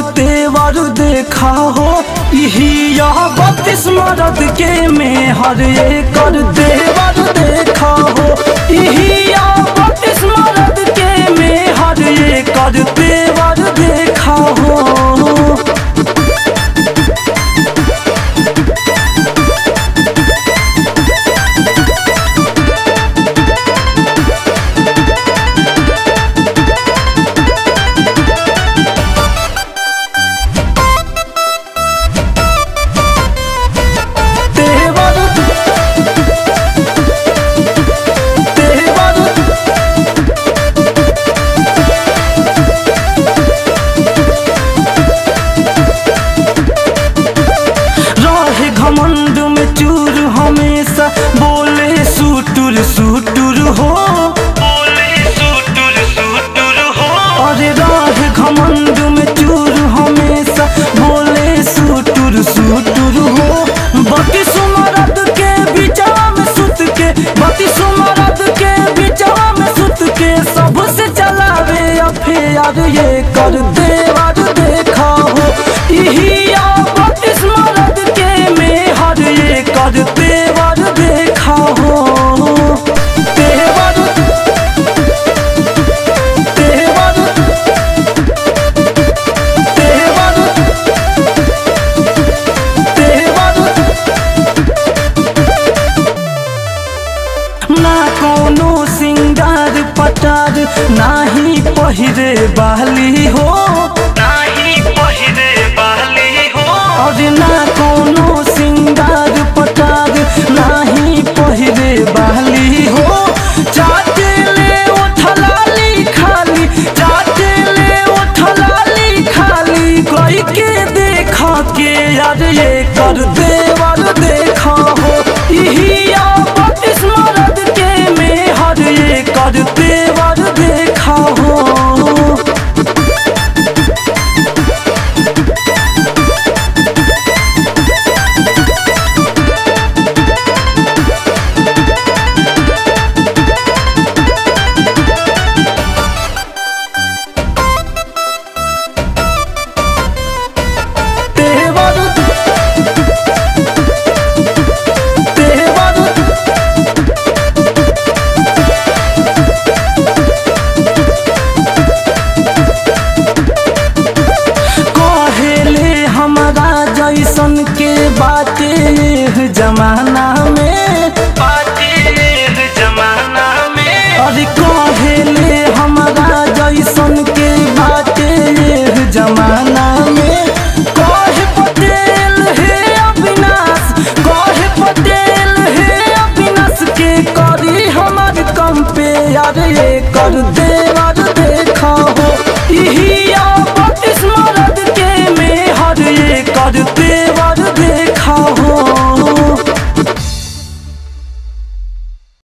तेवर देखा हो यही यह बत्तीस मरद के में हर कर तेवर देखा हो यही यह बत्तीस मरद के में हर कर तेवर देखा हो तेवर तेवर रहे घमंड में चूर हमेशा बोले सुटुर सुटुर हो बोले सुटुर सुटुर हो अरे रहे घमंड में चूर हमेशा बोले सुटुर सुटुर हो बती सुमरद के बिचवा में सुत के बती सुमरद के बिचवा में सुत के सबसे चलावे अफेयर ये कर देवर देखा हो यही आ बत्तीस मरद के में हर ये कर देवर देखा हो देवर देवर देवर देवर ना कोनो सिंगार पटार नाही पहिरे बाली हो नाही पहिरे बाली हो और ना कोनो सिंगार पटार नाही पहिरे बाली हो जाते ले उठलाली खाली जाते ले उठलाली खाली कोई के देखा के यार ये कर देवर देखा हो यही आ बत्तीस मरद के में हर ये कर देवर देखा हो तेवर तेवर कहेले हमरा जैसन के बाटे एह जमाना में बाटे एह जमाना में अरे कहेले हमरा जैसन के बाटे एह जमाना